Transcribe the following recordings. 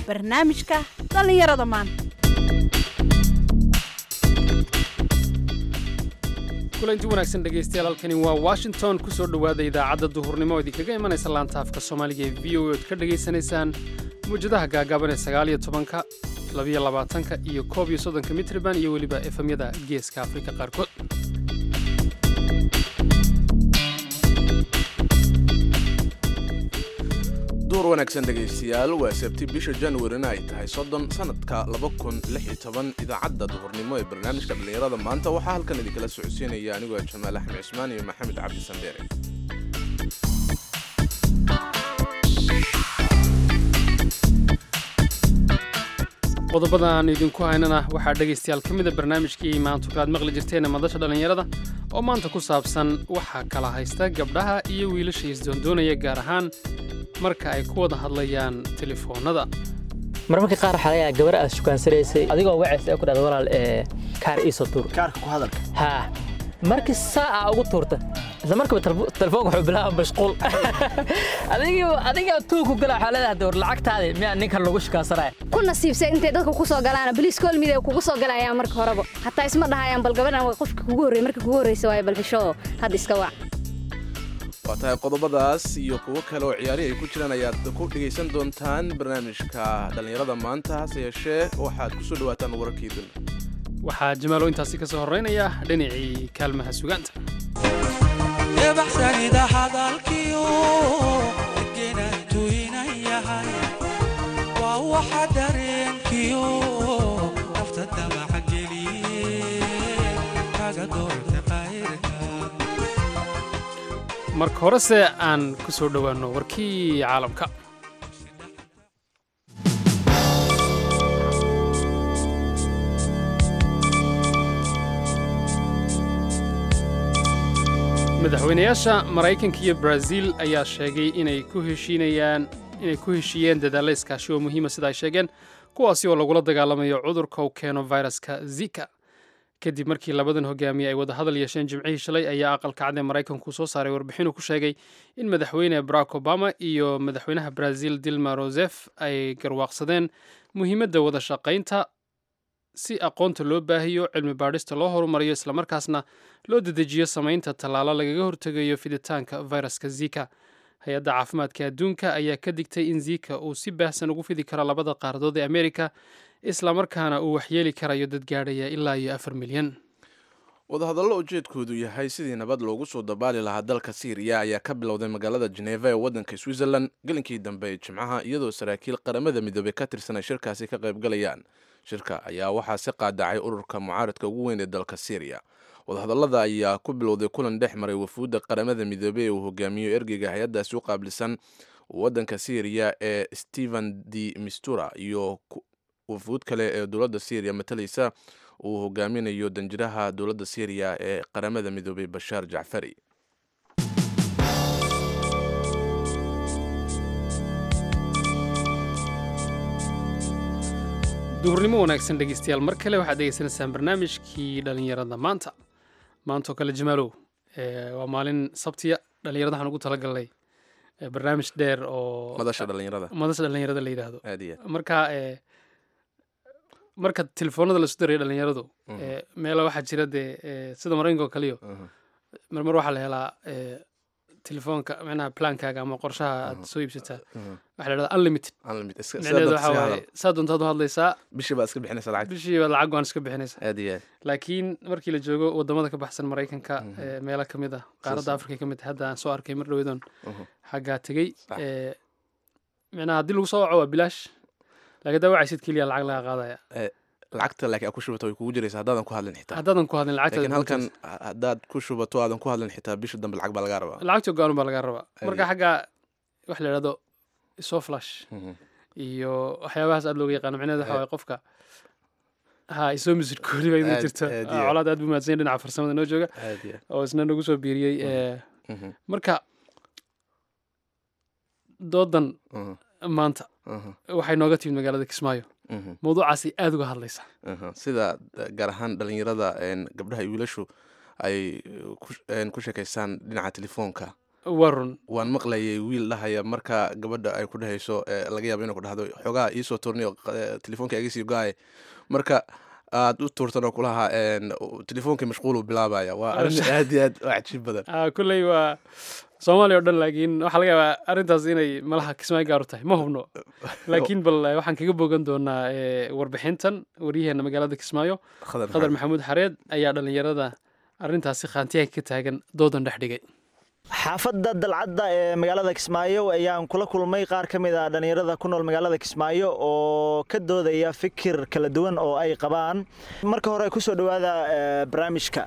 barnaamijka dhallinyarada maanta kulanti wanaagsan dhegaystayaal halkani waa washington ku soo dhowaada idaacadda duhurnimo oo idinkaga imanaysa laanta afka soomaaliga ee v o oad ka dhegaysanaysaan muwjadaha gaagaaban ee sagaaliyo tobanka labiyo labaatanka iyo koob iyo soddonka mitriban iyo weliba efemyada geeska afrika qaarkood duur wanaagsan dhegaystayaal waa sabti bisha januarina ay tahay soddon sanadka idaacadda duhurnimo ee barnaamijka dhallinyarada maanta waxaa halkan idinkala socodsiinaya anigoo jamaal axmed cismaan iyo maxamed cabdi sandeere qodobada aan idinku haynana waxaa dhegaystayaal ka mida barnaamijkii maanta kalaad maqli jirteena madasha dhallinyarada oo maanta ku saabsan waxaa kala haysta gabdhaha iyo wiilasha isdoondoonaya gaar ahaan marka ay ku wada hadlayaan telefoonnada marmarka qaar waxaa laga yaaba gabar aad shukansanaysay adigoo wacaysa ee ku dhahda walaal ee kaar iiso tuur kaarka ku hadalka haa markii saa aa ugu tuurta isla markaba telefoonka wuxuu bilaaba mashquul adiga adiga tuuku gala waxaa leedahay war lacagtaadi miyaa ninkan lagu shukaansanaya ku nasiibsay intay dadka ku soo galaan boliis kolmid ay kugu soo galayaan marka horeba hataa isma dhahayaan bal gabadhan waa qofka kugu horreeyay marka kugu horreysa waaye bal xishoo hadda iska wac waa tahay qodobadaas iyo kuwo kale oo ciyaari ay ku jiraan ayaad ku dhegaysan doontaan barnaamijka dhallinyarada maanta hase yeeshee waxaad ku soo dhawaataan wararkii dun waxaa jamaalo intaasi ka soo horraynaya dhinacii kaalmaha sugaanta ebaxsanida hadalkiyo degenantu inan yahay waa waxa dareenkiyo nafta damaca geliye kaga doorta qayrka marka horese aan ku soo dhowaanno warkii caalamka madaxweynayaasha maraykanka iyo brazil ayaa sheegay inay ku heshiinayaan inay ku heshiiyeen dadaalla iskaashi oo muhiima sida ay sheegeen kuwaasi oo lagula dagaalamayo cudurka uu keeno viruska zika kadib markii labadan hogaamiye ay wada hadal yeesheen jimcihii shalay ayaa aqalka cad ee maraykanku soo saaray warbixinuu ku sheegay in madaxweyne barack obama iyo madaxweynaha brazil dilma rosef ay garwaaqsadeen muhiimadda wada shaqaynta si aqoonta loo baahiyo cilmi baadhista loo horumariyo islamarkaasna loo dedejiyo samaynta tallaalo lagaga hortegayo fiditaanka viruska zika hay-adda caafimaadka adduunka ayaa ka digtay in zika uu si baahsan ugu fidi karo labada qaaradood ee amerika islamarkaana uu waxyeeli karayo dad gaadhaya ilaa iyo afar milyan wadahadallo ujeedkoodu yahay sidii nabad loogu soo dabaali lahaa dalka siiriya ayaa ka bilowday magaalada jeneva ee waddanka switzerland gelinkii dambe ee jimcaha iyadoo saraakiil qaramada midoobey ka tirsan ay shirkaasi ka qaybgalayaan shirka ayaa waxaa si qaadacay ururka mucaaradka ugu weyn ee dalka syriya wadahadallada ayaa ku bilowday kulan dhex maray wafuudda qaramada midoobey ee uu hogaamiyo ergeyga hay-addaasi u qaabilsan waddanka syriya ee stephen d mistura iyo wafuud kale ee dowladda syriya matalaysa uu hogaaminayo danjiraha dowladda syriya ee qaramada midoobey bashaar jacfari duhurnimo wanaagsan dhegeystayaal mar kale waxaad degeysanaysaan barnaamijkii dhallinyarada maanta maantaoo kale jamaalow waa maalin sabtiya dhallinyarada waxaan ugu talagalnay barnaamij dheer oo madasha dhallinyarada madasha dhallinyarada la yidhaahdo aad iyo aad marka marka telefoonada lasu darayo dhallinyaradu meela waxaa jira dee sida maraykanka oo kaliyo marmar waxaa la helaa telefoonka micnaha plankaaga ama qorshaha aad soo iibsataa waxaa la dhahdaa unlimited unlimited iska micnaheedu waxaa waaye saa doontaad u hadlaysaa bishii baad iska bixinaysa lacag bishii baad lacag waan iska bixinaysaa aad iyo aad laakiin markii la joogo wadamada ka baxsan maraykanka meelo ka mid ah qaaradda afrika ka mid ah hadda aan soo arkay mar dhaweedoon xaggaa tegey micnaha haddii lagu soo waco waa bilaash laakiin daa wacaysid keliya lacag laga qaadaya lacagta laakiin aad ku shubato way kugu jiraysa haddaadan ku hadlin xitaa haddaadan ku hadlin laakiin lacagta halkan haddaad ku shubato aadan ku hadlin xitaa bisha dambe lacag baa lagaa rabaa lacagta go-aan baa laga rabaa marka xagga wax la idhahdo soo flash Mhm. iyo waxyaabahaas aad looga yaqaano micnaheeda waxa waaye qofka ha isoo misir koori baa inuu Aad- jirto aad Ah, iyo- colaad aad buu mahadsan yahay dhinaca farsamada noo jooga aad iyo oo isna nagu soo biiriyey eh, Mhm, marka doodan mhm, maanta mhm, waxay nooga timid magaalada kismaayo mhm, mawduucaasi aad uga hadlaysa mhm. sida eh, gaar ahaan dhalinyarada een, gabdhaha iyo wiilashu ay ku- een, ku sheekaystaan dhinaca telefoonka warun waan maqlayay wiil dhahaya marka gabadha ay ku dhehayso ee laga yaabo inay ku dhahdo xoogaha iisoo turniyo telefoonka iga sii go-ay marka aad u tuurtan oo kulaha telefoonkii mashquulu bilaabaya waa arrin aad iyo aad u cajiib badan Ah, kolley waa soomaaliya oo dhan laakiin waxaa laga yaabaa arrintaas inay malaha kismaayo gaar u tahay ma hubno laakiin bal eh, waxaan kaga bogan doonaa eh, warbixintan waryaheena magaalada kismaayo khadar qadar maxamuud xareed ayaa dhallinyarada arrintaasi khaantiyaha ka taagan doodan dhex dhigay xaafadda dalcadda ee magaalada kismaayo ayaan kula kulmay qaar ka mid a dhallinyarada ku nool magaalada kismaayo oo ka doodaya fikir kala duwan oo ay qabaan marka hore kusoo dhowaada eh, barnaamijka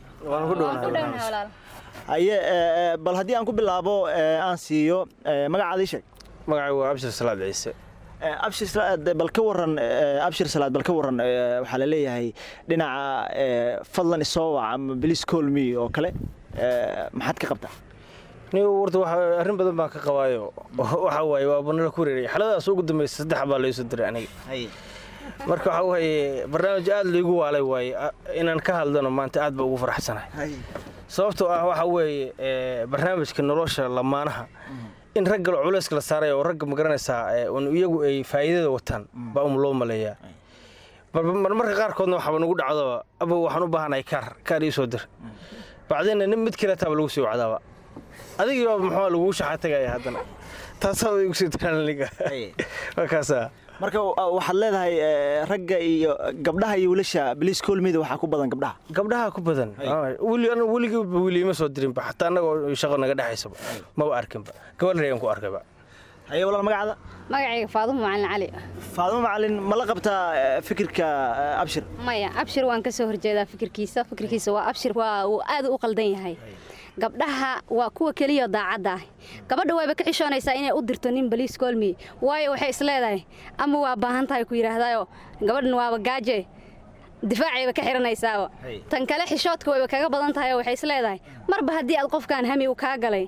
aye eh, eh, bal haddii aan ku bilaabo eh, aan siiyo eh, magacaada ii sheeg magacay waa abshir salaad ciise Eh, abshir salaad bal ka waran eh, abshir salaad bal ka waran eh, waxaa la leeyahay dhinaca eh, fadlan isoo wac ama please call me oo kale eh, maxaad ka qabtaa ni warta waxa arrin badan baan ka qabaayo waxa waaye waa banala ku wareeraya xaladaas ugu dambaysa saddex baa laysoo diray aniga marka waxa waaye barnaamij aad laygu waalay waaye a- inaan ka hadlano maanta aad baa ugu faraxsanahay sababtoo ah waxa weeye eh, barnaamijka nolosha lamaanaha in ragga culayska la saaraya oo ragga magaranaysaa eh, un iyagu ay faa'iidada wataan baa um loo maleeyaa Mar- marmarka qaarkoodna waxaaba nagu dhacdo aba waxaan u baahanahay kaar kaar ii soo dir bacdina nin mid kale taaba lagu sii wacdaaba adigiiba muxuu lagugu shaxa tagaya haddana taasaa igu sii diraan aniga waa kaasaa marka wa- waxaad leedahay eh, ragga iyo gabdhaha iyo wiilasha please call me da waxaa ku badan gabdhaha gabdhaha ku badan weli anu weligiiba weli ima soo dirinba xataa annagoo shaqo naga dhexaysaba maba arkinba gabadhan ayaan ku arkayba haye walaal magacaada magacayga faadumo macalin cali faadimo macalin ma la qabtaa eh, fikirka eh, abshir maya abshir waan ka soo horjeedaa fikirkiisa fikirkiisa waa abshir waa uu aad u qaldan yahay gabdhaha waa kuwa keliya daacadda ah gabadha wayba ka xishoonaysaa inay u dirto nin baliis koolmi waayo waxay is leedahay ama waa baahan tahay ku yidhaahdayo gabadhan waaba gaaje difaacayba ka xiranaysaaba tan kale xishoodka wayba kaga badan tahay oo waxay is leedahay marba haddii aad qofkan hami uu kaa galay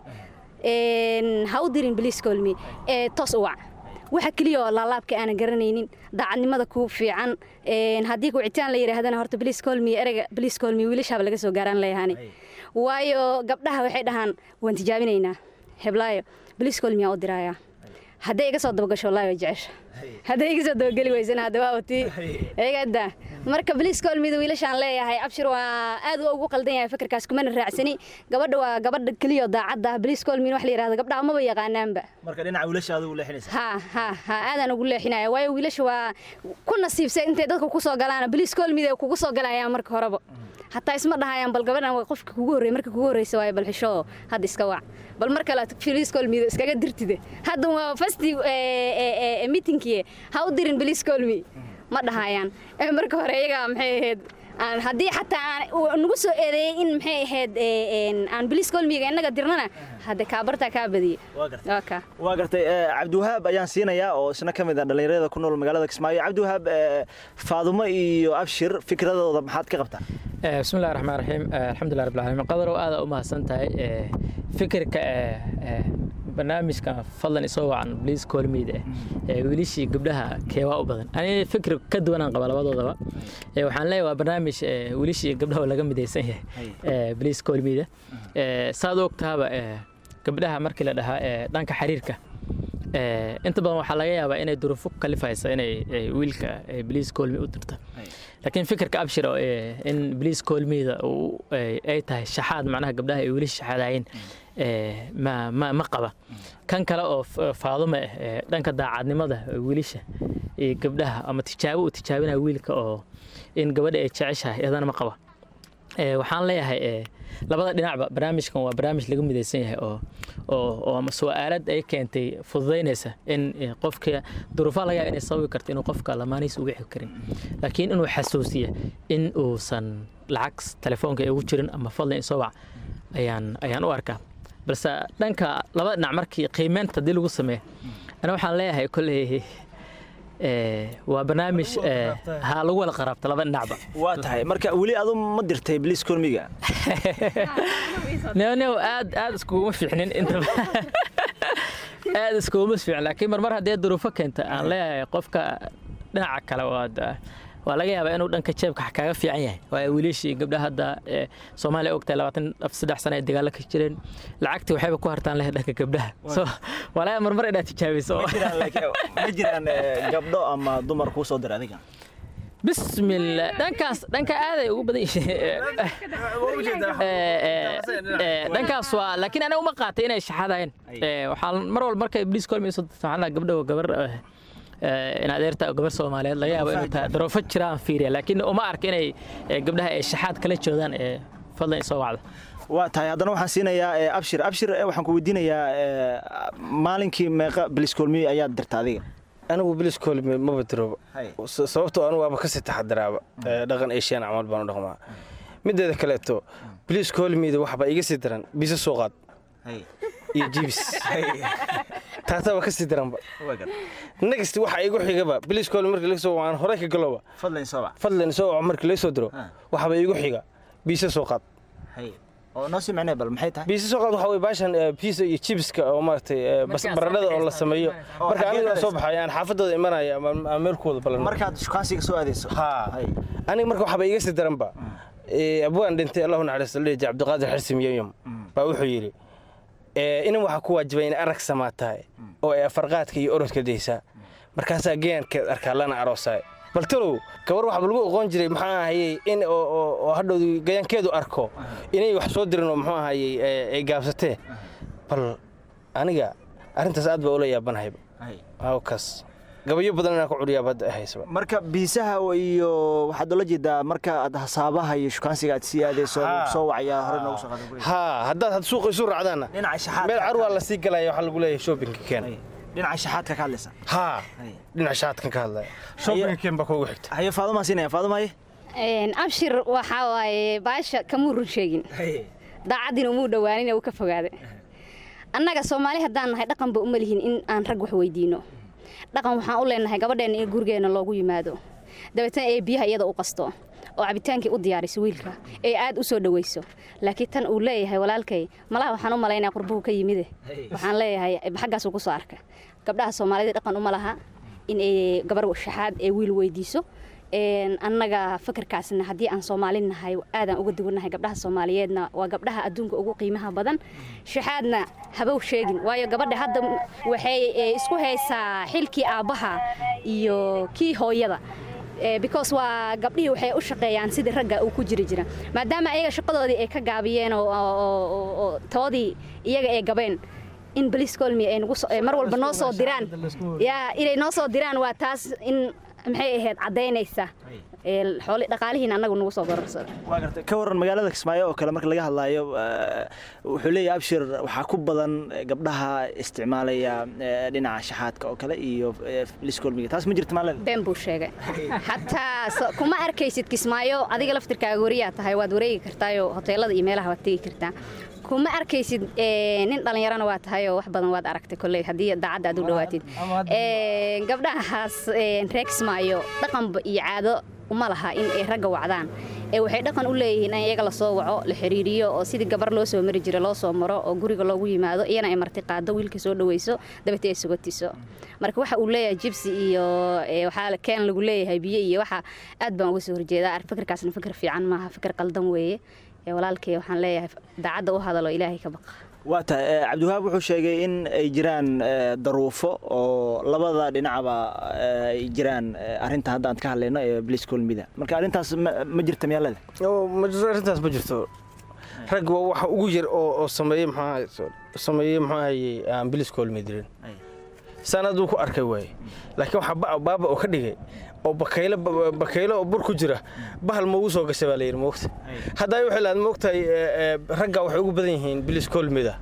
een, ha u dirin baliis koolmi ee toos u wac waxa keliya oo laalaabka aanan garanaynin daacadnimada kuu fiican een, haddii kucitaan la yidhaahdana horta baliis koolmi ereyga baliis koolmi wiilashaaba laga soo gaaraan leeyahani waayo gabdhaha waxay dhahaan waan tijaabinaynaa heblaayo baliis koolmi aa u diraaya hadday iga soo dabagasho wallaahi way jecesha hadday iga soo dabageli weysana hadda waa watii eegada marka baliis koolmida wiilashaan leeyahay abshir waa aad u ugu qaldan yahay fikirkaas kumana raacsani gabadha waa gabadha keliya oo daacadda ah baliis koolmin wax la yidhahdo gabdhaha maba yaqaanaanba marka dhinaca wiilasha adigu leexinaysa ha ha ha aadaan ugu leexinaya waayo wiilasha waa ku nasiibsay intay dadka ku soo galaan baliis koolmida kugu soo galayaan marka horeba hataa isma dhahayaan bal gabadhan waa qofka kugu horreey marka kugu horreysa waayo bal xishoo hadda iska wac bal mar kale baliis koolmida iskaga dirtide hadda waa fasti miitinkiye ha u dirin baliis koolmi ma dhahayaan ee marka hore iyagaa maxay ahayd aan haddii xataa aan uu nagu soo eedeeyey in maxay ahayd ee, een, aan baliis koolmiga innaga dirnana hadde kaabartaa kaa badiyey Waa gartay. waa kaa waa gartay eh, cabdiwahaab ayaan siinayaa oo isna ka mid ah dhallinyarada ku nool magaalada kismaayo cabdiwahaab eh, faadumo iyo abshir fikradooda maxaad ka qabtaa Eh, bismillahi raxmaan raxiim Eh, alxamdulilah rabbil caalamiin qadarow aada u mahadsan tahay Eh, fikirka eh, eh, barnaamijka fadlan isoo wacan bliis koolmeyda eh wiilishii gabdhaha keewaa u badan ani fikir ka duwanaan qaba labadoodaba Eh, waxaan leeyahay waa barnaamij eh, wiilishii gabdhaha oo laga midaysan yahay eh, bliis koolmeyda Eh, saad u ogtaaba eh, gabdhaha markii la dhahaa eh, dhanka xiriirka Eh, inta badan waxaa laga yaabaa inay duruufo ku kalifayso inay eh, wiilka eh, bliis koolmi u dirto laakiin fikirka abshir oo eh, in bliis koolmiyda uu, eh, ay tahay shaxaad macnaha gabdhaha ay wiilasha shaxaadayeen eh, ma ma ma qaba kan kale oo f- faadumo ah eh, dhanka daacadnimada eh, wiilasha iyo gabdhaha ama tijaabo uu tijaabinaya wiilka oo in gabadha ay jeceshahay iyadana ma qaba Eh, waxaan leeyahay eh, labada dhinacba barnaamijkan waa barnaamij laga midaysan yahay oo oo oo ama su'aalad ay keentay fududaynaysa in eh, qofka duruufaha laga yaaba inay sababi karto inuu qofka lamaanihiisa uga xig karin laakiin inuu xasuusiya in uusan lacag telefoonka ugu jirin ama fadlan isoo wac ayaan ayaan u arkaa balse dhanka labada dhinac markii qiimeynta haddii lagu sameeyo ana waxaan leeyahay kolley eh, waa barnaamij eh, ha lagu wada qaraabta laba dhinacba waa tahay marka weli adu ma dirtay bliis kolmiga neonew aad aad iskuguma fiicnin intaba aad iskuguma fiicin laakiin marmar haddee duruufo keenta aan leeyahay qofka dhinaca kale waad waa laga yaabaa inuu dhanka jeebka kaaga fiican yahay waayo wiilashii gabdhaha hadda ee, soomaaliya ogtahay labaatan af saddex sano ay dagaalo ka jireen lacagtii waxayba ku hartaan leh dhanka gabdhaha so waa laga yaabaa marmar inaad tijaabiso ma jiraan laakiin- ma jiraan eh, gabdho ama dumar kuu soo dira adiga bismillah dhankaas dhanka aaday ugu badan yihiin dhankaas waa laakiin aniga uma qaatay inay shaxadayeen Eh, waxaan mar walba markay ibliis kolmayso waxaan lahaa gabdha waa gabar eh, eh, in adeerta oo gabar soomaaliyeed laga yaabo inuu tahay daroofo jiraan fiiriya laakiin uma arka inay eh, gabdhaha ay shaxaad kala joodaan ee fadlan isoo wacda waa tahay haddana waxaan siinayaa eh, abshir abshir eh, waxaan ku weydiinayaa eh, maalinkii meeqa biliskoolmiye ayaad dirta adiga anigu bilis koolme maba dirooba Hay. S- sababtoo anigu waaba kasii taxadiraaba Eh, dhaqan eeshiyan camal baan u dhaqmaa mideeda kaleeto bilis koolmeyda waxbaa iga sii daran biisa soo qaad iyo jibis taasaba kasii daranba next waxa igu xigaba bilis koolme markii laga soo waan hore ka galoba fadlan soo bax fadlan soo waco markii laga soo diro waxba igu xiga biisa soo qaad oo noo sii macnee bal maxay tahay biisa soo qaad waxa wey baashan eh, pizza iyo chibiska oo maaragtay eh, bas- baradhada oo la sameeyo Oo marka xageed aniga soo aadaysa? baxaya aan xaafadooda imanaya ama ama meelkooda balan markaad shukaansiga soo aadayso haa Hay. aniga marka waxba iga sii daranba Eh, abwaan dhintay allahu naxariisto leeyahay cabdiqaadir xirsi miyayom baa wuxuu yidhi eh, inan waxaa ku waajibay in arag samaa tahay oo ay afarqaadka iyo orodka daysaa markaasaa geyankeed arkaa lana aroosaay bal talow gabar waxba lagu oqoon jiray maxaa ahayey in oo- oo oo hadhowdu gayankeedu arko inay wax soo dirin oo muxuu ahayey eh, ay gaabsatee bal aniga arrintaas aad baa ula yaabanahayba Hay. hawkaas gabayo badan inaan ku curiyaaba hadda ay haysaba marka biisaha iyo waxaad ula jeedaa marka aad hasaabaha iyo shukaansiga aad sii aadayso Haa. soo wacaya hore noogu soo qaadan guriga haa haddaad had suuqa isu raacdaanna dhinaca shaxaadka meel carwaa la sii galaya waxaa lagu leeyahay shoppingka keen Hay. dhinaca shaxaadka ka hadlaysa haa Hay. dhinaca shaadkan ka hadlaya shoppingka keen baa kuugu xigta haye faadumaa siinaya faaduma haye Een, abshir waxaa waaye baasha kamuu run sheegin daacaddiina umuu dhowaanin uu ka fogaaday annaga soomaali haddaan nahay dhaqanba uma lihin in aan rag wax weydiino dhaqan waxaan u leenahay gabadheenna in gurigeena loogu yimaado dabeetana ee biyaha iyada u qasto oo cabitaankii u diyaariso wiilka ee aad u soo dhawayso laakiin tan uu leeyahay walaalkay malaha waxaan u malaynaya qurbuhu ka yimide waxaan leeyahay xaggaasuu ku soo arka gabdhaha soomaalida dhaqan uma laha in ay gabar shaxaad ee wiil weydiiso Een, annaga fakarkaasna haddii aan soomaali nahay aadaan uga duwannahay gabdhaha soomaaliyeedna waa gabdhaha adduunka ugu qiimaha badan shaxaadna habow sheegin waayo gabadha hadda m- waxay eh, isku haysaa xilkii aabbaha iyo kii hooyada Eh, because waa gabdhihii waxay u shaqeeyaan sidii ragga uu ku jiri jira maadaama ayaga shaqadoodii ay ka gaabiyeen oo- oo oo- oo toodii iyaga ay gabeen in police colmy ay nagu soo- eh, mar walba noo soo diraan yaa inay noo soo diraan waa taas in maxay ahayd caddaynaysa ee xooli dhaqaalihiina annagu nagu soo gororsada waa gartay ka waran magaalada kismaayo oo kale marka laga hadlaayo eh, wuxuu leeyahay abshir waxaa ku badan eh, gabdhaha isticmaalaya eh, dhinaca shaxaadka oo kale iyo eh, liskolmiga taas ma jirta maalin been buu sheegay xataa so- kuma arkaysid kismaayo adiga laftirkaaga wariyaa tahay waad wareegi kartaayo hoteelada iyo meelaha waad tegi kartaa kuma arkaysid eh, nin dhallinyarana waa tahay oo wax badan waad aragtay kolley haddii daacadda aad u dhowaatid Eh, gabdhahaas eh, reer kismaayo dhaqanba iyo caado uma laha in ay ragga wacdaan ee waxay dhaqan u leeyihiin in iyaga lasoo waco la xiriiriyo oo sidii gabar loo soo mari jira loo soo maro oo guriga loogu yimaado iyana ay marti qaado wiilka soo dhaweyso dabeetee ay sugotiso marka waxa uu leeyahay jibsi iyo eh, waxaa keen lagu leeyahay biyo iyo waxa aad baan uga soo horjeedaa ar- fikirkaasna fikir fiican maaha fikir qaldan weeye ee walaalkay waxaan leeyahay daacadda u hadalo ilaahay ka baqa waa tahay eh, cabdiwahaab wuxuu sheegay in ay jiraan eh, daruufo oo labada dhinacba eh, ay jiraan eh, arrinta hadda aan ka hadlayno ee bliskolmida marka arrintaas ma ma jirta miyaalada Oo, ma jirto arrintaas ma jirto rag waa waxa ugu yar oo oo sameeyey maxaa sameeyey maxaa hayey aan bilis koolmi dirin saan hadduu ku arkay waaye laakiin waxaa ba- baaba oo ka dhigay oo bakaylo bakaylo oo bur ku jira bahal ma ugu soo gashay baa la yidhi moogta haddaa waxay lahayd moogtahay ee, ee, ragga waxay ugu badan yihiin bilis koolmida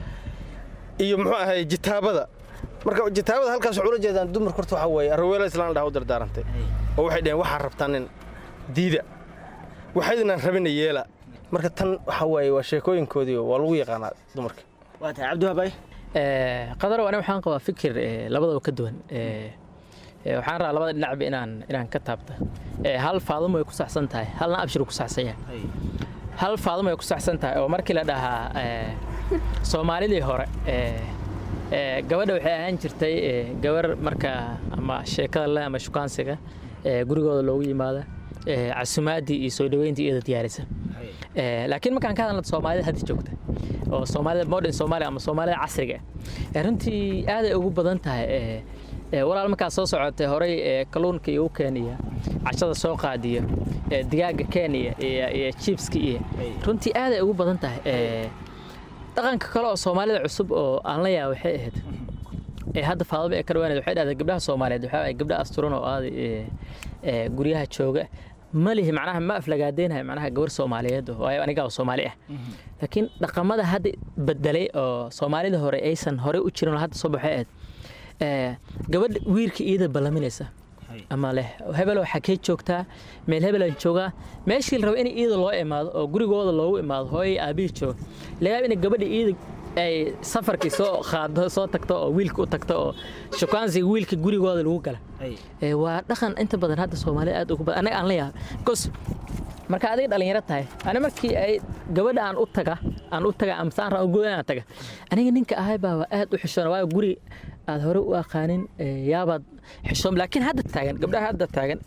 iyo muxuu ahay jitaabada marka jitaabada halkaas waxay ula jeedaan dumarka horta waxaa weeye raweelo islaan dhaha u dardaarantay oo waxay dhaheen waxaa rabtaa nin diida waxaydnan rabina yeela marka tan waxaa waaye waa sheekooyinkoodii waa lagu yaqaanaa dumarka waa tahay cabdiwahaab ay Eh, qadarow aniga waxaan qabaa fikir eh, labadaba ka duwan Eh, eh, waxaan rabaa labada dhinacba inaan inaan ka taabta Eh, hal faadumo way ku saxsan tahay halna abshir ku saxsan yahay hal faadumo way ku saxsan tahay oo markii la dhahaa eh, soomaalidii hore eh, eh, gabadha waxay ahaan jirtay eh, gabar marka ama sheekada leh ama shukaansiga ee, gurigooda loogu yimaada ee, casumaadii iyo soo dhaweyntii iyada diyaarisa Ee, laakiin markaan ka hadalno soomaalida hadda joogta oo soomaalida modern soomaaliya ama soomaalida casriga ah ee runtii aaday ugu badan tahay ee, ee, walaal markaa soo socotay horey ee, kalluunka igu keeniya cashada soo qaadiya ee, digaaga kenya iyo iyo chipska iyo runtii aaday ugu badan tahay ee, dhaqanka kale oo soomaalida cusub oo aan la yaaba waxay ahayd ee hadda faadaba ee ka dhawaaneed waxay dhahday gabdhaha soomaaliyeed waxaa waaye gabdha asturan oo aaday ee, ee, guryaha jooga ma lihi macnaha ma aflagaadeynahay macnaha gabar soomaaliyeed oo- waayo anigaa oo soomaali ah laakiin dhaqamada hadda bedelay oo soomaalida hore aysan hore u jirin oo hadda soo baxay ahayd ee, gabadha wiilka iyada ballaminaysa ama leh hebel waxaa kee joogtaa meel hebelaan joogaa meeshii la rabo in iyada loo imaado oo gurigooda loogu imaado hooyay aabihii jooga laga yaaba in gabadha iyada ay safarkii soo qaado soo tagto oo wiilka u tagto oo shukaansiga wiilka gurigooda lagu gala Ee, waa dhaqan inta badan hadda soomaalida aad ugu badan anaga aan la yaaba bcause marka adiga dhalinyaro tahay ani markii ay gabadha aan u taga aan u taga ama saan rabo goyn aan taga aniga ninka ahay baa aad u xishoona waayo guri aad hore u aqaanin ee, yaabaad xishoon laakiin hadda taagan gabdhaha hadda taagan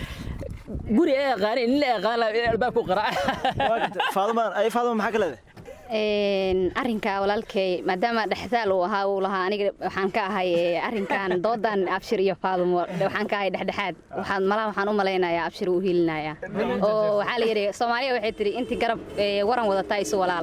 guri ay aqaanin nin la aqaan lahaa in albaabku qaraaca faaduma ay faaduma maxaa ka leedahay Een, arrinka walaalkay maadaama dhexdaal uu ahaa uu lahaa aniga waxaan ka ahay ee, arrinkan doodan abshir iyo faadumo waxaan ka ahay dhexdhexaad waxaan malaha waxaan u malaynayaa abshir uu hiilinaya oo waxaa la yidhi soomaaliya waxay tidhi intii garab ee, waran wadataa isu walaal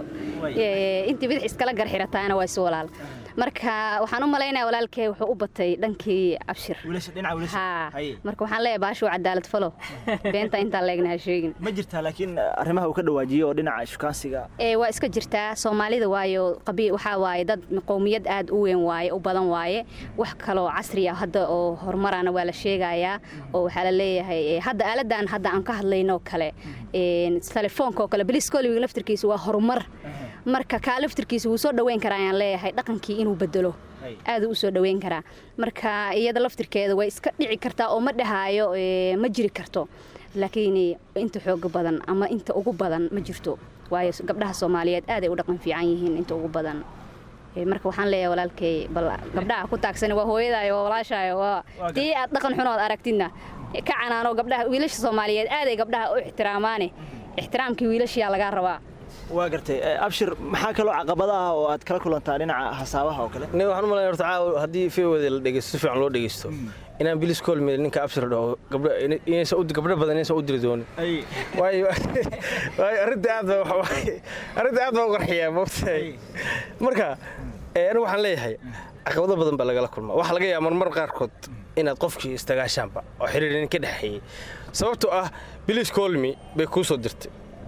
Ee, intii bidix iskala gar xirataana waa isu walaal marka waxaan u malaynayaa walaalkay wuxuu u batay dhankii abshir wiilasha dhinaca wiilasha haa Haye. marka waxaan leeyahay baashu cadaalad falo beenta intaan leegna ha sheegin ma jirtaa laakiin arrimaha uu ka dhawaajiyey oo dhinaca shukaansiga ee waa iska jirtaa soomaalida waayo qabi waxaa waaye dad qowmiyad aad u weyn waaye u badan waaye wax kaloo casri ah hadda oo horumarana waa la sheegayaa oo waxaa la leeyahay ee, hadda aaladan hadda aan ka hadlayno kale een, telefoonka oo kale bliskoliga laftirkiisa waa horumar marka kaa laftirkiisa wuu soo dhoweyn karaa ayaan leeyahay dhaqankii inuu bedelo aaduu u soo dhoweyn karaa marka iyada laftirkeeda way iska dhici kartaa oo ma dhahaayo ee, ma jiri karto laakiin inta xooga badan ama inta ugu badan ma jirto waayo gabdhaha soomaaliyeed aaday u dhaqan fiican yihiin inta ugu badan Ee, marka waxaan leeyahay walaalkay bal gabdhaha ku taagsan waa hooyadaay waa walaashaay waa tii aad dhaqan xunood aragtidna ka canaano gabdhaha wiilasha soomaaliyeed aaday gabdhaha u ixtiraamaane ixtiraamkii wiilashiyaa lagaa rabaa waa gartay Eh, abshir maxaa kaloo caqabada ah oo aad kala kulantaa dhinaca hasaabaha oo kale nin waxaan u malaya horta caawa haddii feewada la dhegeysto si fiican loo dhegeysto inaan bilis koolmeel ninka abshir dhaho gabdho inaysan u- gabdho badan inaysan u diri doonin waayo waayo arrinta aad baa waxa waaye arrinta aad baa u qarxiyaa moogtahay marka eh, anigu waxaan leeyahay caqabado badan baa lagala kulmaa waxaa laga yaaba marmar qaarkood inaad qofkii istagaashaanba oo xiriir nin ka dhexeeyey sababtoo ah bilis koolmi bay kuu soo dirtay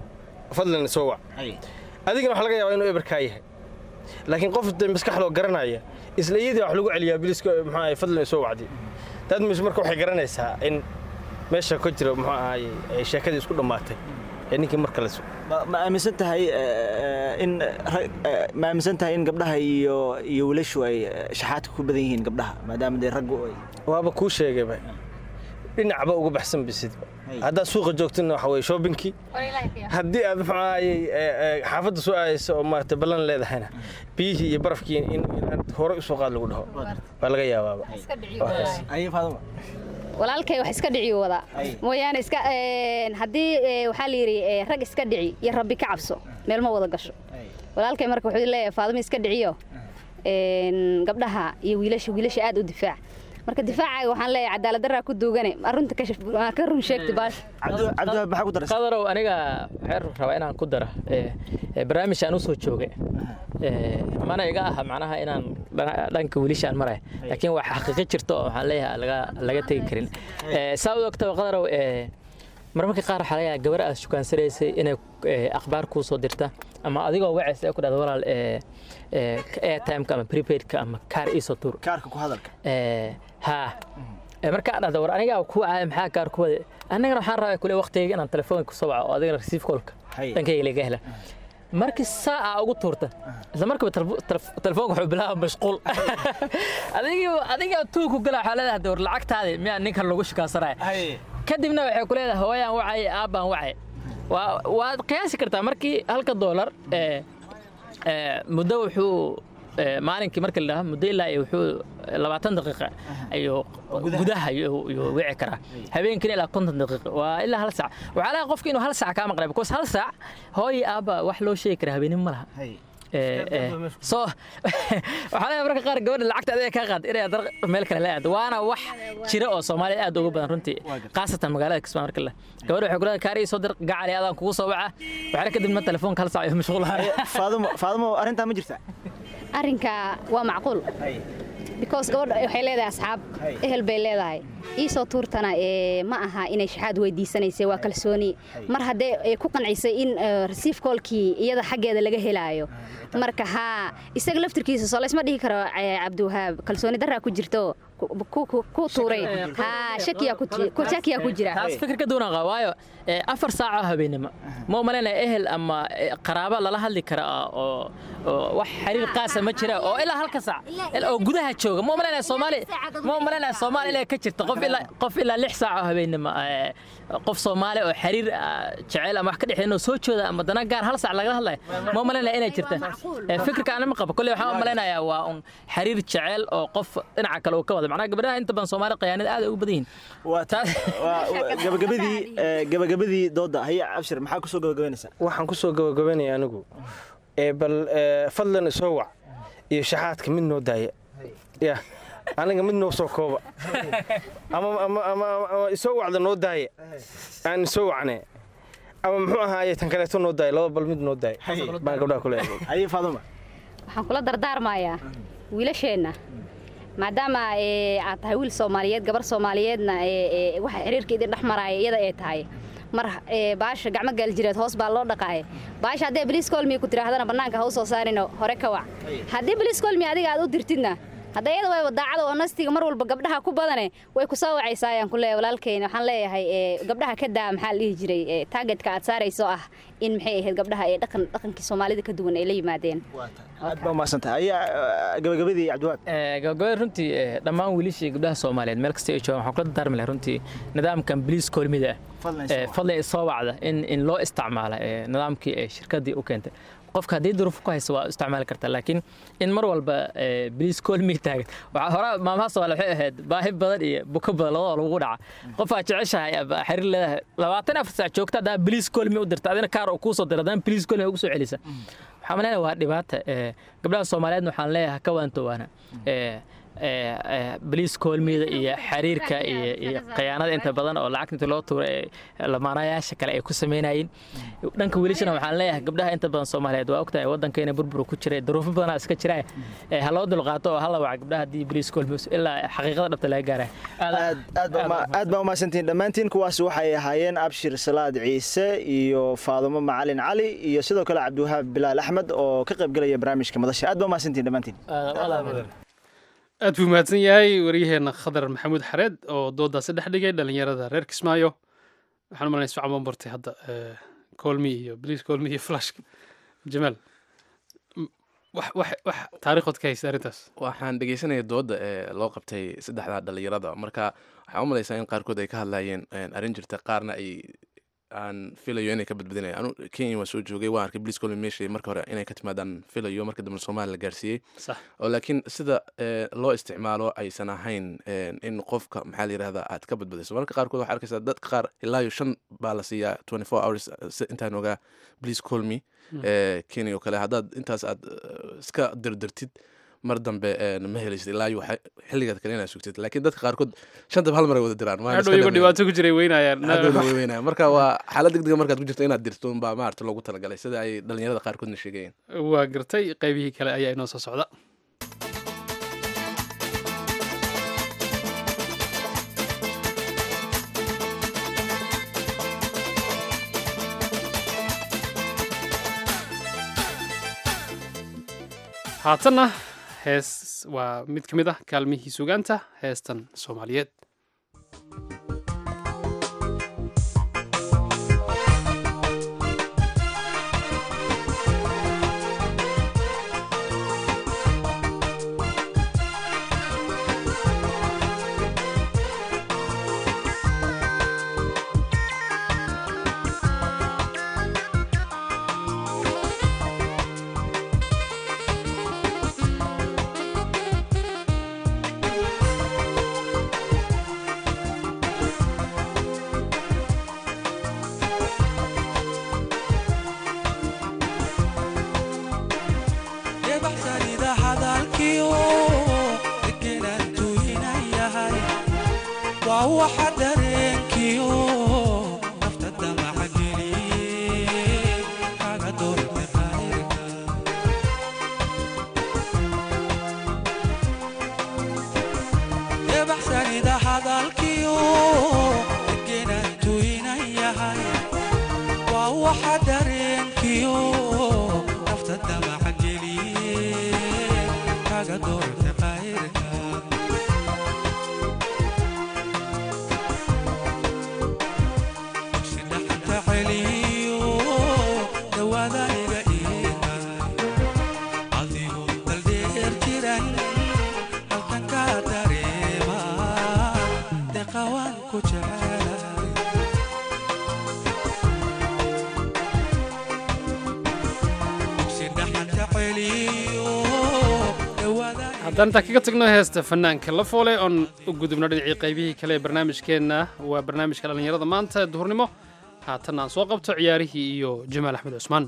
fadlan soo wac adigana waxaa laga yaabaa inuu eberkaa yahay laakiin qof de maskaxdoo garanaya isla iyadii wax lagu celiyaa biliska muxuu ahaye fadlan ay soo wacdi dad mis marka waxay garanaysaa in meesha ka jira muxuu ahaye ay sheekadii isku dhammaatay ee ninkii marka la ma ma aaminsan tahay eh, in rag- eh, ma aaminsan tahay in gabdhaha iyo iyo wiilashu ay eh, shaxaadka ku badan yihiin gabdhaha maadaama dee raggu ay waaba kuu sheegayba dhinacba uga baxsan bisidba haddaad suuqa joogtina waxa weye shoobinkii haddii aad muxuu ahaye xaafadda soo aadaysa oo maaragtay ballan leedahayna biyihii iyo barafkii in inaad hore usoo qaad lagu dhaho waa laga yaabaaba Waa kaas. aye faaduma walaalkay wax iska dhici wada mooyaane iska een, haddii ee, waxaa la yidhi ee, rag iska dhici iyo rabbi ka cabso meel ma wada gasho walaalkay marka wuxuu leeyahay faadimo iska dhiciyo een, gabdhaha iyo wiilasha wiilasha aad u difaac marka difaacaaga waxaan leeyahay cadaalad daraa ku duugane arunta ka shaf- waa ka run sheegti baash cabdi cabdiwahaab maxaa ku daraysa qadarow aniga waxaan rabaa inaan ku dara ee, ee, barnaamij aan u soo joogay ee, mana iga aha macnaha inaan dhana- dhanka wiilishaan maray laakiin wax xaqiiqo jirto oo waxaan leeyahay laga laga tegi karin Ee, saa u ogtaba qadarow ee, marmarka qaar waxaa laga yaabaa gabar aad shukansanaysay inay ee, akhbaar kuu soo dirta ama adigoo wacaysa ay ku dhahdo walaal ee, ee, airtimeka ama prepaidka ama kaar iisoo tuur kaarka ku hadalka Ee, haa Ee, markaa dhahda war anigaa ku caaya maxaa kaar ku wade annagana waxaan rabaa kule waqtigayga inaan telefoonka kusoo waco oo adigana receive callka Hay. dhankayga laga hela markii saaca ugu tuurta isla markiiba telefo- telef- telefoonka wuxuu bilaaba mashquul adigii adigaa tuuku gala waxaa leedahay de war lacagtaadi miyaa ninkan lagu shukaansanayo kadibna waxay ku leedahay hooyaan wacay aabbaan wacay waa waad qiyaasi kartaa markii halka doolar ee ee, muddo wuxuu eh, maalinkii marka la dhaho muddo ilaa iyo wuxuu labaatan daqiiqa ayuu gudaha ayuu ayuu wici karaa habeenkiina ilaa konton daqiiqa waa ilaa hal saac waxaa laga qofka inuu hal saac kaa maqnay because hal saac hooyi aabba wax loo sheegi karaa habeenimo ma laha Eh, eh, so waxaa laga marka qaar gabadha lacagta adiga kaa qaad inay dar meel kale la aado waana wax jira oo Soomaaliya aad uga badan runtii qaasatan magaalada Kismaayo marka la gabadha waxay kula kaari soo dir gacali aadaan kugu soo waca waxaa kadib ma telefoonka hal saac iyo mashquulaha faadumo faadumo arrintaa ma jirta arrinka waa macquul because gabadha waxay leedahay asxaab ehel bay leedahay iisoo tuurtana ee ma aha inay shaxaad weydiisanaysay waa kalsooni mar haddee ay ku qancisay in rasiif koolkii iyada xaggeeda laga helaayo marka haa isaga laftirkiisa soo laysma dhihi karo eh, cabdiwahaab kalsooni daraa ku jirto ku- ku- ku tuuray haa shakiyaa ku ji- ku- shakiyaa ku jira taas fikir ka duwan qaba waayo eh, afar saac oo habeenimo ma umalaynaya ehel ama eh, qaraabo lala hadli kara oo oo wax xiriir qaasa ma jira oo ilaa halka saac ilaa- oo gudaha jooga ma umalaynaya soomaali ma umalaynaya soomaali ilaa ka jirta qof ilaa qof ilaa lix saac oo habeenimo eh, qof soomaali oo xiriir ah, jecel ama wax ka dhexeyn oo soo jooda ama dana gaar hal saac lagala hadlaya ma umalaynaya inay jirta Eh, fikirka anima qabo kolley waxaan umalaynayaa waa un xiriir jecel oo qof dhinaca kale uu ka wada macnaha gabdhaha inta badan soomaali qayaanada aad ay ugu badan yihiin waa taas waa- waa- gabagabadii eh, gabagabadii dooda haye abshir maxaa kusoo gabagabaynaysaa waxaan ku soo gabagabaynaya anigu ee bal ee, fadlan isoo wac iyo shaxaadka mid noo daaya ya aniga mid noo soo kooba ama ama ama ama isoo wacda noo daaya aan isoo wacne ama muxuu ahaaye tan kaleeto noo daaya laba bal mid noo daaya baan gabdhaha ku leeyahay haye faaduma waxaan kula dardaarmayaa wiilasheenna maadaama ee, aad tahay wiil soomaaliyeed gabar soomaaliyeedna ee, ee, waxa xiriirka idin dhex maraya iyada ay tahay mar ee, baasha gacmo gaaljireed hoos baa loo dhaqaaya baasha haddee bliis kolmi ku tiraahdana bannaanka ha u soo saarino hore ka wac haddii bliis kolmi adiga aad u dirtidna hadda iyada way daacada oo nastiga mar walba gabdhaha ku badane way ku soo wacaysaa ayaan ku leeyahay walaalkeyna waxaan leeyahay ee, gabdhaha ka daa maxaa la dhihi jiray ee, targetka aad saarayso ah in maxay ahayd gabdhaha ee dhaqan dhaqankii soomaalida ka duwan ay la yimaadeen aad baa umahadsantahay haye eh, gabagabadii cabdiwaad Eh, gabagabada runtii eh, dhammaan wiilashii gabdhaha soomaaliyeed meel kasta ay joogaan waxaan kula dardaarmi lahaa runtii nidaamkan biliis kolmida ah Fadlan eh, isoo wac. fadlan isoo wacda in in loo isticmaala eh, nidaamkii ay shirkadii u keentay qofka haddii duruuf ku haysa waa u isticmaali kartaa laakiin in mar walba eh, biliis kolmi taagan waxaa hore maamaha soomaaliya waxay ahayd baahi badan iyo buko badan labadoo lagu dhaca qofaa jeceshahay ama xiriir leedahay labaatan afar saac joogta haddaa biliis kolmi u dirta adina kaar uu kuu soo dira haddana biliis kolmi ugu soo celisa waxaan maleynayaa waa dhibaata eh, gabdhaha soomaaliyeedna waxaan leeyahay ka waantowaana eh, eh, eh, baliis koolmiyada iyo xiriirka iyo iyo khiyaanada inta badan oo lacagta inta loo tuuray ee lamaanayaasha kale ay ku samaynayeen dhanka wiilashana waxaan leeyahay gabdhaha inta badan soomaaliyeed waa ogtahay waddankeena burbur ku jiray duruufo badanaa iska jira eh, ha loo dulqaato oo hala waca gabdhaha haddii baliis koolmiyo ilaa xaqiiqada dhabta laga gaaraya aad aad baa uma- aad baa umahadsantihiin dhammaantiin kuwaas waxay ahaayeen abshir salaad ciise iyo faadumo macalin cali iyo sidoo kale cabdiwahaab bilaal axmed oo ka qayb gelaya barnaamijka madasha aad baa umahadsantihiin dhammaantiin aad buu mahadsan yahay waryaheena khadar maxamuud xareed oo doodaasi dhex dhigay dhalinyarada reer kismaayo waxaan umalanaya isfican baan bartay hadda eh, kolmi iyo bliis kolmi iyo flashka jamaal m- wax wax wax taariikhood ka haysta arrintaas waxaan dhegeysanaya dooda ee loo qabtay saddexdaa dhalinyarada marka waxaan u malaysaa in qaarkood ay ka hadlayeen een, arrin jirta qaarna ay aan filayo inay ka badbadinaya anu kenya waan soo joogay waan arkay bliis colmi meesha marka hore inay ka timaadaan filayo marka dambe soomaaliya la gaarsiiyey sax oo laakiin sida ee, loo isticmaalo aysan ahayn een, in qofka maxaa la yidhahdaa aad ka badbadiso marka qaarkood waxaa arkaysaa dadka qaar ilaa iyo shan baa la siiyaa twenty four hours si- intaan ogaa please call me ee, kenya oo kale haddaad intaas aad eh, iska dirdirtid mar dambe een, ma helaysid ilaa iyo waxa- xilligaad kale inaad sugtid laakiin dadka qaarkood shantaba hal mar ay wada diraan waana hadhow iska iyagoo dhameeyaan. dhibaato ku jiray weynayaan Hadhowna way weynayaan. marka waa xaalad degdega markaad ku jirto inaad dirto unbaa maarata loogu talagalay sida ay dhalinyarada qaarkoodna sheegayeen waa gartay qaybihii kale ayaa inoo soo socda haatanna hees waa mid ka mid ah kaalmihii sugaanta heestan soomaaliyeed Thank waa waxa dareenkiyo nafta damaca geliye kaga doorta qayrka ebaxsanida hadalkiyo degenantu inan yahay waa waxa dareenkiyo nafta damaca geliye kaga doorta qayrka sidhaxanta celiyo dhawaada iga iihay adigoo daldheer jiran halkan ka dareema deqawaan ku jecelahay sidhaxanta celiyo dhawaada haddaan intaa kaga tagno heesta fanaanka la foole oon u gudubno dhinacii qaybihii kale ee barnaamijkeenna waa barnaamijka dhallinyarada maanta ee duhurnimo haatan aan soo qabto ciyaarihii iyo jamaal axmed cusmaan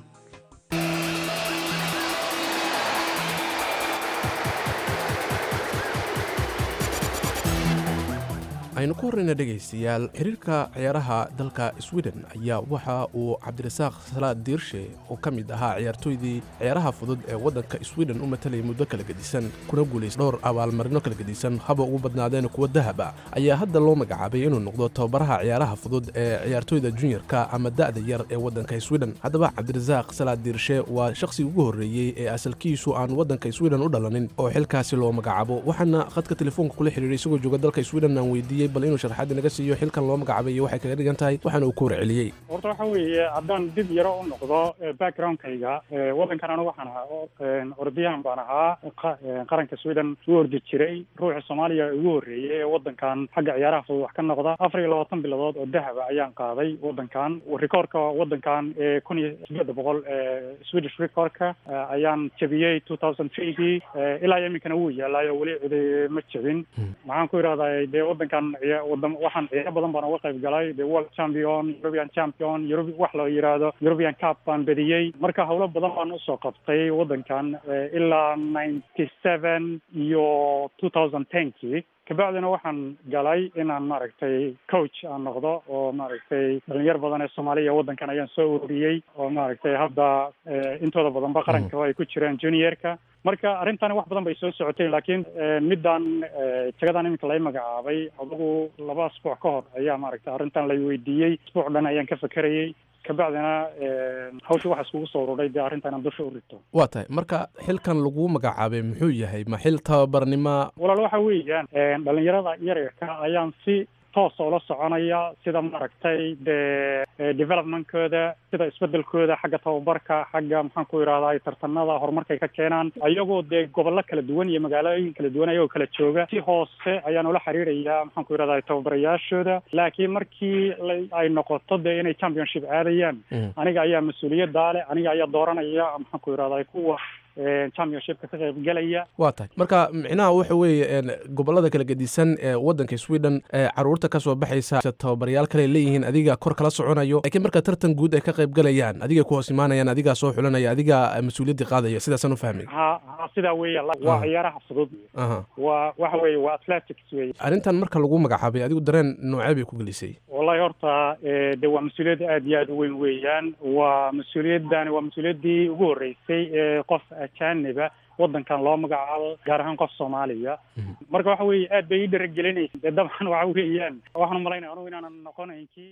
aynu ku horrayna dhegaystayaal xiriirka ciyaaraha dalka sweden ayaa waxa uu cabdirasaaq salaad diirshe oo ka mid ahaa ciyaartooydii ciyaaraha fudud ee waddanka sweden u matalayay muddo kala gedisan kuna guulaystay dhowr abaalmarino kala gedisan haba ugu badnaadeen kuwa dahaba ayaa hadda loo magacaabay inuu noqdo tababaraha ciyaaraha fudud ee ciyaartooyda juniorka ama da'da yar ee waddanka sweden haddaba cabdirasaaq salaad diirshe waa shakhsigii ugu horreeyey ee asalkiisu aan waddanka sweden u dhalanin oo xilkaasi loo magacaabo waxaana khadka telefoonka kula xidhiiray isagoo jooga dalka sweden aan weydiiyey bal inuu sharxaad naga siiyo xilkan loo magacaabay iyo waxay kaga dhigan tahay waxaana uu ku warceliyey horta waxa weeye haddaan dib yaro u noqdo eh, backgroundkayga eh, waddankan anigu waxaan ahaa o- een, ordiyahan baan ahaa qa- een, qaranka sweden u ordi jiray ruuxa soomaaliya ugu horreeyey ee waddankan xagga ciyaaraha fudud wax ka noqda afar iyo labaatan bilood oo dahaba ayaan qaaday waddankan rikoorka waddankan ee kun iyo sideeda boqol ee swedish recordka eh, ayaan jebiyey two thousand threegii ilaa iyo iminkana wuu yaalaayo weli cidi ma jebin maxaan ku idhahdaa dee waddankan ciya- wadam waxaan ciyaaro badan baan uga qayb galay the world champion european champion Euro- wax la yidhaahdo european cup baan bediyey marka howlo badan baan usoo qabtay waddankan eh, ilaa ninety seven iyo two thousand tenkii kabacdina waxaan galay inaan maaragtay coach aan noqdo oo maaragtay dhalinyar badan ee soomaaliya waddankan ayaan soo ururiyey oo maaragtay hadda eh, intooda badanba qaranka oo ay ku jiraan juniorka marka arrintani wax badan bay soo socotay laakiin eh, midaan eh, jagadan iminka lay magacaabay adugu laba asbuuc ka hor ayaa maaragtay arrintan lay weydiiyey asbuuc dhan ayaan ka fekerayey kabacdina eh, hawsha waxa iskugu soo ururay dee arrintan aan dusha u rito waa tahay marka xilkan lagu magacaabay muxuu yahay ma xil tababarnima walaal waxa weeyaan een, dhalinyarada yaryarka ayaan si toos ula soconaya sida maaragtay dee eh, developmentkooda sida isbedelkooda xagga tababarka xagga maxaan ku idhahdaa tartanada horumarkay ka keenaan ayagoo dee gobollo kala duwan iyo magaalooyin kala duwan ayagoo kala jooga si hoose ayaan ula xiriiraya maxaan ku idhahdaa tababarayaashooda laakiin markii la- ay noqoto dee inay championship aadayaan aniga ayaa mas-uuliyaddaa leh aniga ayaa dooranaya maxaan ku idhahdaa kuwa eh, championshipka ka qayb galaya waa tahay marka micnaha waxa weeye een, gobollada kala gedisan ee waddanka sweden ee caruurta ka soo baxaysa tababarayaal kale leeyihiin adiga kor kala soconayo laakiin marka tartan guud ay ka qayb galayaan adiga ku hoos imaanayaan adigaa soo xulanaya adigaa mas-uuliyaddii qaadaya sidaasaan u fahmay ha ha sidaa weeya waa Ah. ciyaaraha fudud aha waa waxa weeye waa athletics weeye arrintan marka lagu magacaabay adigu dareen noocee bay ku gelisay wallahi horta eh, de waa mas-uuliyad aad iyo aad u weyn weeyaan waa mas-uuliyadani waa mas-uuliyaddii ugu horreysay ee qof ajaaniba waddankan loo magacaabo gaar ahaan qof soomaaliya marka waxa weeye aad bay ii dharagelinaysa dee dabcan waxa weeyaan waxaan umalaynaya anugu inaanan noqonayn kii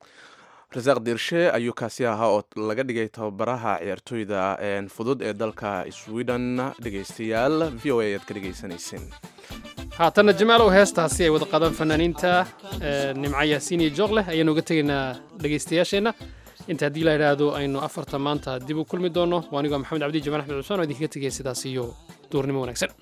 rasaaq diirshe ayuu kaasi ahaa oo laga dhigay tababaraha ciyaartooyda een, fudud ee dalka sweden dhegaystayaal v o a ayaad ka dhegaysanayseen haatanna jamaalow heestaasi ay wada qaadaan fanaaniinta eh, nimco yaasiin iyo jooq leh ayaanu uga tegaynaa dhegaystayaasheenna inta haddii la idhaahdo aynu afarta maanta dib u kulmi doono waa anigoo maxamed cabdi jamaal axmed cusmaan oo idinkaga tegaya sidaas iyo duurnimo wanaagsan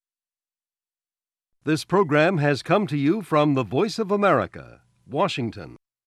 This program has come to you from the Voice of America, Washington.